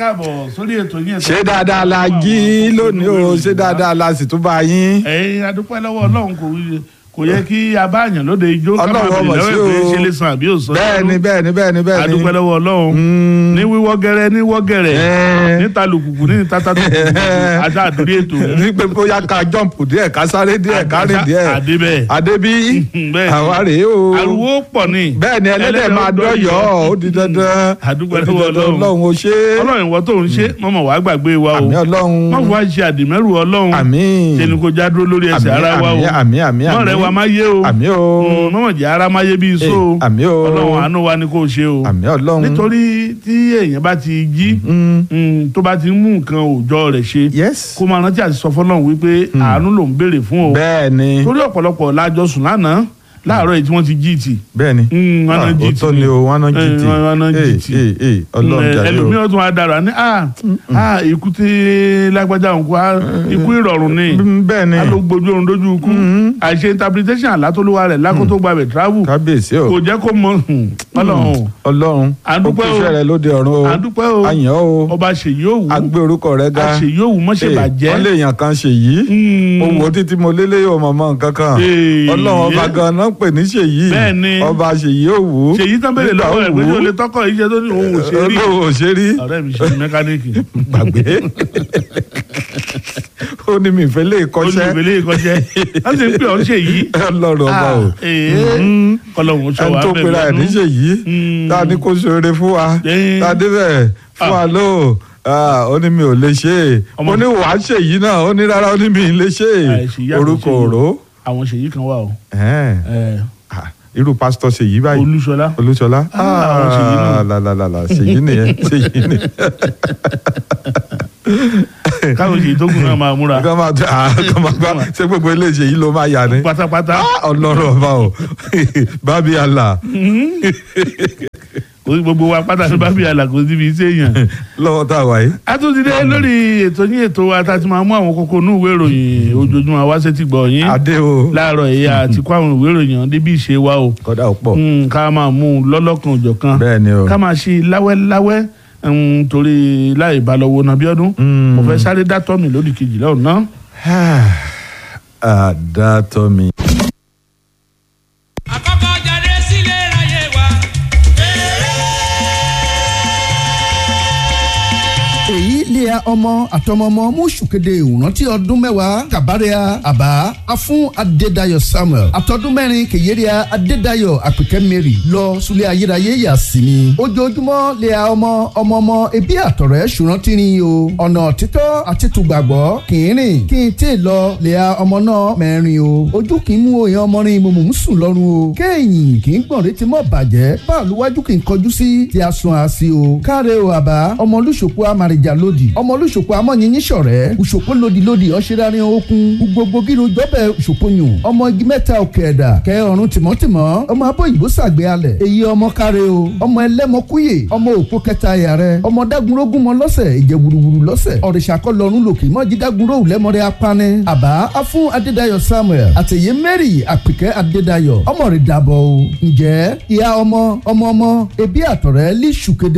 káàbọ̀ sórí ètò yín. ṣé dáadáa la jí lónìí o ṣé dáadáa la sì tún bá yín. ẹ̀yin adúpẹ́ lọ́wọ́ ọlọ́run kò kò yẹ kí a bá àyàn lóde ijó ká máa Ọlọ́run bèrè ọmọ sí lọ́wọ́ o. pé ṣe lè san àbí ò san. bẹ́ẹ̀ni bẹ́ẹ̀ni bẹ́ẹ̀ni bẹ́ẹ̀ni. adúpẹ́ lọ́wọ́ ọlọ́run ní wíwọ́ gẹ́rẹ́ ní wọ́ gẹ́rẹ́ Ẹ́ẹ̀. níta lùkùkù ní níta tàtùkù àti àdúrí ètò. ní pé bóyá ká jọ́ǹpù díẹ̀ ká sáré díẹ̀ ká rìn díẹ̀. àdébẹ̀. adébí bẹ́ẹ̀ni. àwa rèé o. ariwo pọ̀ ni. bẹ́ẹ̀ni ẹlẹ́dẹ̀ máa dọ́yọ̀ ó di dandan. Adúpẹ́ Ó di lọ́wọ́ dandan, Ọlọ́run. ọlọ́run ó ṣe é. ọlọ́run ìwọ tó ń ṣe mọ́mọ́ wàá gbàgbé wa o. àmì ọlọ́run. má fún wa ṣe àdìmẹ́rù ọlọ́run. àmín. ṣe ni kò já dúró lórí ẹsẹ̀ Àmín, ara wa o. àmín, àmín, àmín, mọ́ rẹ̀ àmín. wa má yé o. àmì o. Mm, mọ́mọ́ jẹ́ ara má yé bí iṣó o. Eh, àmín o. ọlọ́run àánú wa ni kò ṣe o. àmì ọlọ́run. nítorí tí èèyàn bá ti jí Mm. mm, tó bá ti mú nǹkan òòjọ́ rẹ̀ ṣe yes. kó máa rántí àti sọ fọlọ́run wípé àánú ló ń béèrè fún o. bẹ́ẹ̀ni torí ọ̀pọ̀lọpọ̀ lájọ sùn lánàá láàárọ̀ yìí tí wọ́n ti jí tì. bẹ́ẹ̀ni. Mm, wọn náà jí tì òótọ́ ni o wọn náà jí Eh, tì. wọn náà jí tì. ee ee ọlọ́run jàre o. ẹlòmíràn tún wá dára ní ah ah ikú tí lágbájá òun kú ah, ikú ìrọ̀rùn ni Mm, bẹ́ẹ̀ni a ló gbójú oorun dójú ikú àìṣe interpretation àlátólúwa rẹ̀ lákòótó gbàgbé travel kábíyèsí o kò jẹ́ kó mọ hmm, ọlọ́run ọlọ́run À ń ó dúpẹ́ o. kúṣẹ́ rẹ lóde ọ̀run o à ń dúpẹ́ o àyàn o ọba ṣèyí òwú a gbé orúkọ rẹ ga àṣèyí òwú mọ́ṣẹ́ Ee, bàjẹ́ wọ́n lè yàn kan ṣèyí Hmm. mo wò ó títí mo lélẹ́ yóò mọ̀ mọ́ nǹkan kan Ee. ọlọ́run ọba gan-an pè ní ṣèyí Bẹ́ẹ̀ni. ọba ṣèyí òwú ṣèyí tán bèrè nígbà lọ́wọ́ rẹ̀ pé òwú, ṣé o lè tọ́kọ̀ iṣẹ́ tó ní òun ò ṣe rí olówó ò ṣe rí ọ̀rẹ́ mi ṣe mẹkáníìkì gbàgbé ó ní mi ìfẹ́ lè ó ní kọ́ṣẹ́ ìwélé ìkọ́ṣẹ́ wọ́n sì ń pè ọ́ ń ṣèyí ọlọ́run ọba o kọlọ́hún sọ ẹni wà tó bẹ́ẹ̀ pera ẹ̀ ní ṣèyí Mm. tá a ní kó ṣoore fún wa Eh. tá a débẹ̀ fún wa ló ah, ó ní mi ò lè ṣe é Ọmọ- mo ní wàá ṣèyí náà ó ní rárá ó ní mi ì lè ṣe Àìṣèyí é àti orúkọ ṣèyí. òró àwọn ṣèyí kan wà o Ẹ̀hẹ́n. Eh, Ah, irú pásítọ̀ ṣèyí báyìí olúṣọlá olúṣọlá Ah, àwọn ṣèyí náà. làlàlà ṣèyí nìyẹn ṣèyí nìyẹn káwọn ṣèyí tó kù náà máa múra kọ́ máa tẹ ah, kọ́ máa gbá ṣé gbogbo ilé ṣèyí ló máa yà ni pátápátá Ah, ọlọ́run ọba o bábí àlà kò sí gbogbo wa pátá ní bábí àlà kò síbi iṣẹ́ èèyàn. lọ́wọ́ tá a wà yìí. a tún ti dé lórí ètò yín ètò wa tá a ti máa mú àwọn kókó inú ìwé ìròyìn ojoojúmọ́ wá sétí gbọ̀ yín adé o láàárọ̀ èyí àti kó àwọn ìwé ìròyìn ọ̀hún débi ìṣe wa o kọ́dà ó pọ̀ Mm, ká máa mú un lọ́lọ́kan òjọ̀kan bẹ́ẹ̀ ni o. ká máa ṣe láwẹ́láwẹ́ mm, torí láì balọ̀wọ́ nàbíọ́dún Mm. mo fẹ́ sáré dátọ́ mi lódì kejì lọ́hùn náà. àdàtọ̀ mi. àkọ́kọ́ jáde sílé ráyé wa. èyí lé a ọmọ àtọmọmọ mú kéde ìrántí ọdún mẹ́wàá kàbárẹ́à àbá afún adédayọ̀ samuel àtọdún mẹ́rin kèyéríà adédayọ̀ àpèkẹ́ mary lọ sulẹ̀ ayérayé yà sí mi ojoojúmọ́ lé a ọmọ ọmọọmọ ẹbí àtọ̀rẹ́ ṣùrántí ni o ọ̀nà títọ́ àti tùgbàgbọ́ kì í rìn kí n tè lọ lé a ọmọ náà mẹ́rin o ojú kì í mú òyìn ọmọ rin mo mò ń sùn lọ́rùn o kéèyàn kì í gbọ̀n létí mọ́ bàjẹ́ báàlú wájú kì í kọjú sí tí a sun àṣì o káre o àbá ọmọ olùṣòkò amàrìjà lòdì ọmọ olùṣòkò amọ̀nyìnyín ṣọ̀rẹ́ òṣòkò lòdì lòdì ọ̀ṣẹ́rárin okun gbogbo gírun jọ́bẹ̀ òṣòkò yùn ọmọ igi mẹ́ta òkè ẹ̀dà kẹ ọ̀run tìmọ́tìmọ́ ọmọ abóyìnbó sàgbé alẹ̀ èyí ọmọ káre o ọmọ ẹlẹ́mọ kúyè ọmọ òpó kẹta ẹ̀yà rẹ ọmọ dágunrógún mọ lọ́sẹ̀ ìjẹ wùrùwùrù lọ́sẹ̀ ọ̀rìṣà kọ́ lọ́run lòkè mọ́jì dágunró lẹ́mọ̀rẹ́ apani àbá afún adédayọ̀ samuel àtẹ̀yẹ mary àpèkẹ́ adédayọ̀ ọmọ rẹ̀ dàbọ̀ o ǹjẹ́ ìyá ọmọ ọmọ ọmọ ẹbí àtọ̀rẹ́ lè ṣùkèdè